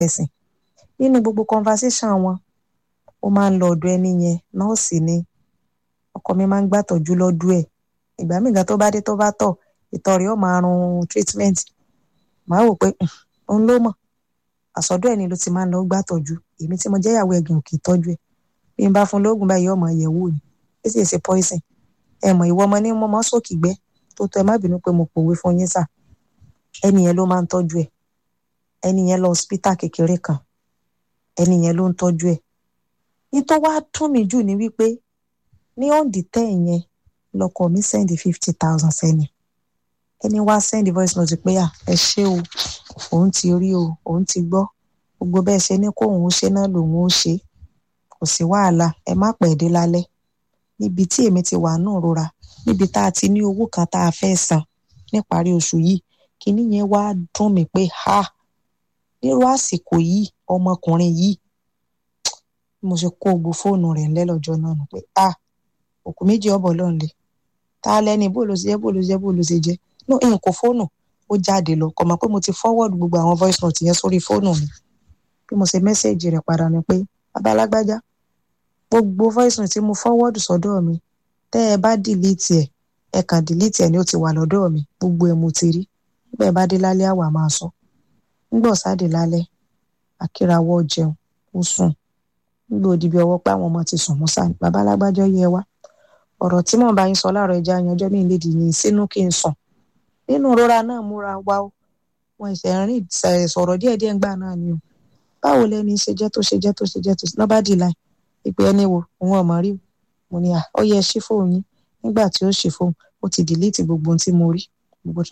ẹ̀sìn nínú gbogbo conversation wọn ó máa ń lọ ọ̀dọ̀ ẹni yẹn nọ́ọ̀sì ni ọkọ mi máa ń gbàtọ́jú lọ́dún ẹ̀ ìgbà míì gan tó bá dé tó bá tọ̀ ìtọ̀ rẹ̀ ó máa run treatment màá wò pé òun ló mọ̀ àsọdọ̀ ẹni ló ti máa ń lọ gbàtọ́jú èmi tí mo jẹ́ ìyàwó ẹ̀gìn ò kì í tọ́jú ẹ̀ bí n bá fún lóògùn báyìí ọmọ yẹ̀wò ni ó sì ṣe poison ẹ mọ̀ ìwọ ọmọ ní mo mọ́ sókì gbẹ́ tó tó ẹ má bínú pé mo pòwe fún yín sà ẹni yẹn ló máa ń tọ́jú ẹ̀ ẹni yẹn lọ hospital kékeré kan ẹni yẹn ló ń tọ́jú ẹ̀ ní tó wá dùn mí jù ní wípé ní òǹdí tẹ́ yẹn lọkọ mi send fifty thousand sẹ́ni ẹni wá send voice note pé à ẹ ṣé o òun ti rí o òun ti gbọ́ gbogbo bẹ́ẹ̀ ṣe ní kó òun ṣe náà lòun ó ṣe kò sí wàhálà ẹ má pẹ́ dé lálẹ́ níbi tí èmi ti wà náà rora níbi tá a ti ní owó kan tá a fẹ́ san níparí oṣù yìí kíní yẹn wá dùn mí pé ha nírú àsìkò yìí ọmọkùnrin yìí mo ṣe kó gbogbo fóònù rẹ̀ ńlẹ́ lọ́jọ́ náà nù pé a òkú méjì ọ̀bọ̀ lọ́n lè ta lẹ́ni bó ló ṣe jẹ́ bó ló ṣe jẹ́ bó ló ṣe jẹ́ no n kò fóònù ó jáde lọ kọ̀ mọ́ pé mo ti forward gbogbo àwọn voice note yẹn sórí fóònù mi bí mo ṣe mẹ́sẹ̀gì rẹ̀ padà ni pé babalágbájá gbogbo voice note tí mo forward sọ́dọ̀ mi tẹ́ ẹ bá delete ẹ̀ ẹ kàn delete ẹ̀ ni ó ti wà lọ́dọ̀ mi gbogbo ẹ̀ mo ti rí nígbà ẹ bá dé lálẹ́ àwa máa sọ nígbà ọ̀sáde lálẹ́ akírawọ́ jẹun ó sùn nígbà òdìbí ọwọ́ pé àwọn ọmọ ti sùn mọ́sá babalágbájọ́ yẹ wá ọ̀rọ̀ tí mò ń bá yín sọ láàárọ̀ ẹja yanjọ́ mi lè dìyìn sínú kí n sùn nínú ìrora náà múra wá ó wọn ẹsẹ̀ rìn sọ̀rọ̀ díẹ̀díẹ̀ ńgbà náà ni o báwo lẹni ṣe jẹ́ tó ṣe jẹ́ tó ṣe jẹ́ tó ṣe lọ́ba dì láì ìpè ẹni wo òun ọ̀mọ̀ rí mo ní à ó yẹ ṣí fóun yín nígbà tí ó ṣí fóun ó ti dìlítì gbogbo ohun tí mo rí gbogbo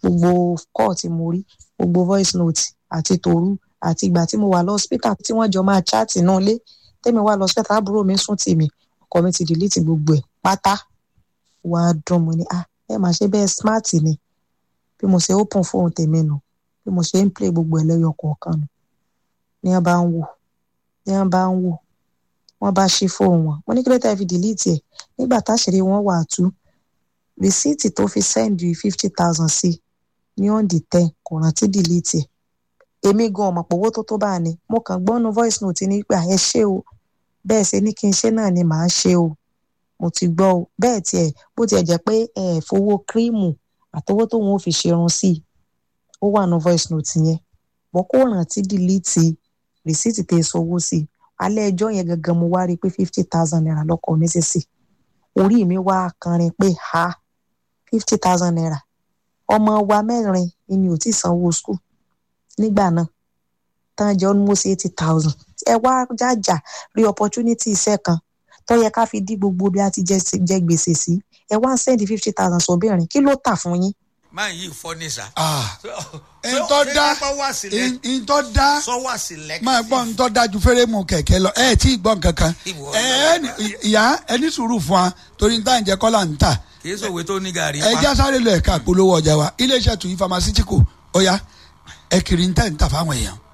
kọ́ọ̀ tí mo rí gbogbo voice note àti tòru àti ìgbà tí mo wà lọ hospital tí wọ́n jọ máa chat náà lé tẹ́mi wà lọ hospital àbúrò mi sùn tì mí ọkọ mi ti dìlítì gbogbo ẹ̀ pátá wàá dùn mo ní ah ẹ máa ṣe bẹ́ẹ̀ smart ni bí mo ṣe open fóun tèmi nù bí mo ṣe ń play gbogbo ẹ̀ lẹ́yọ kọ̀ọ̀kan nù ní wọ́n bá ń wò ní wọ́n bá ń wò wọ́n bá ṣí fóun wọn mo ní kí ló tẹ́ fi delete ẹ̀ nígbà táṣìírí wọn wà tú rìsíìtì tó fi sẹ́ndì fifty thousand sí ní on the ten kò rántí delete ẹ̀ èmi gan ọmọ pòwó tó tó bá ní mo kàn gbọ́nu voice note ní pé ẹ ṣé o bẹ́ẹ̀ ṣe ní kí n ṣe náà ni màá ṣe o mo ti gbọ́ o bẹ́ẹ̀ tiẹ̀ bó tiẹ̀ jẹ́ pé ẹ fowó kírímù àtọwọ́ tóun ò fi ṣerun sí i ó wà ní voice note yẹn bọ́ kó rántí delete rìsíìtì tẹ̀ sanwó sí i alẹ́ ẹjọ́ yẹn gangan mo wá rí i pé fifty thousand naira lọ́kọ̀ mi ṣe sí orí mi wá kanrin pé ha fifty thousand naira ọmọ wa mẹ́rin ni ò tí ì sanwó school nígbà náà tán jẹ́ almost eighty thousand ẹ wá jàjà rí opportunity iṣẹ́ kan tó yẹ ká fi dí gbogbo bí a ti jẹ gbèsè sí ẹ wá ń sẹ́ndì fifty thousand sóbìnrin kí ló tà fún yín. máa yí ìfọ́ ní sà. ntọ́ dá ntọ́ dá sọ wá sílẹ̀. máa gbọ́ ntọ́ dá ju fẹ́rẹ́mù kẹ̀kẹ́ lọ ẹ tí ì gbọ́ nǹkan kan Ìwọ ẹ ìyá ẹni sùúrù fún wa torí n tá à ń jẹ kọ́là ń tà kì í sòwe tó ní gàrí ẹ já sáré lọ ẹ̀ka polówó ọjà wa iléeṣẹ́ tuyi pharmaceutical ọ̀ya ẹ kiri ń tẹ̀ ń tà fáwọn èèyàn.